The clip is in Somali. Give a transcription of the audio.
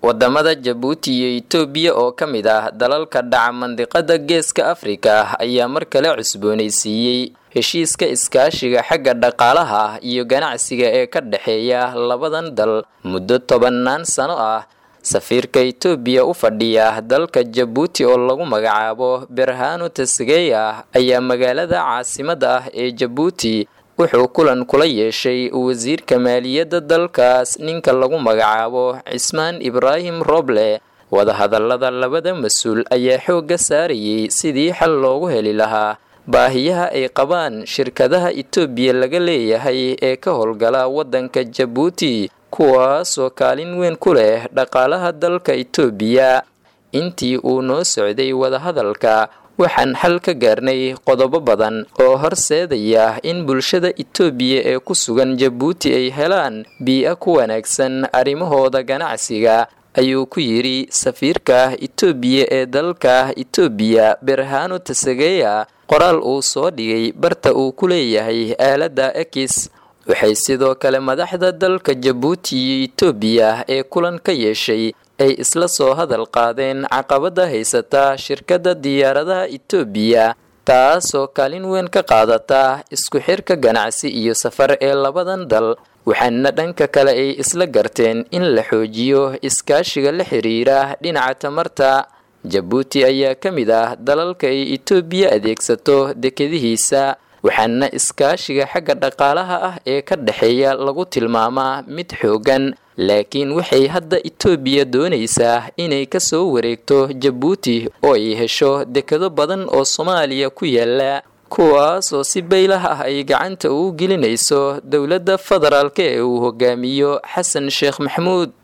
wadamada jabuuti iyo itoobiya oo ka mid ah dalalka dhaca mandiqada geeska afrika ayaa mar kale cusboonaysiiyey heshiiska iskaashiga xagga dhaqaalaha iyo ganacsiga ee ka dhexeeya labadan dal muddo tobannaan sano ah safiirka itoobiya u fadhiya dalka jabuuti oo lagu magacaabo berhano tasgeya ayaa magaalada caasimada ah ee jabuuti wuxuu kulan kula yeeshay wasiirka maaliyadda dalkaas ninka lagu magacaabo cismaan ibraahim roble wadahadalada labada mas-uul ayaa xoogga saarayay sidii xal loogu heli lahaa baahiyaha ay qabaan shirkadaha itoobiya laga leeyahay ee ka howlgala waddanka jabuuti kuwaasoo kaalin weyn ku leh dhaqaalaha dalka itoobiya intii uu noo socday wadahadalka waxaan xal ka gaarnay qodobo badan oo horseedaya in bulshada itoobiya ee ku sugan jabuuti ay helaan bii-a ku wanaagsan arrimahooda ganacsiga ayuu ku yidhi safiirka itoobiya ee dalka itoobiya berhano tasageya qoraal uu soo dhigay barta uu ku leeyahay aaladda ekis waxay sidoo kale madaxda dalka jabuuti iyo itoobiya ee kulan ka yeeshay ay isla soo hadal qaadeen caqabada haysata shirkadda diyaaradaha itoobiya taasoo kaalin weyn ka qaadata isku xirka ganacsi iyo safar ee labadan dal waxaana dhanka kale ay isla garteen in la xoojiyo iskaashiga la xiriira dhinaca tamarta jabuuti ayaa ka mid ah dalalka ay itoobiya adeegsato dekadihiisa waxaana iskaashiga xagga dhaqaalaha ah ee ka dhexeeya lagu tilmaamaa mid xoogan laakiin waxay hadda itoobiya doonaysaa inay ka soo wareegto jabuuti oo ay hesho dekado badan oo soomaaliya ku yaala kuwaasoo si baylah ah ay gacanta ugu gelinayso dowladda federaalk ee uu hogaamiyo xasan sheekh maxamuud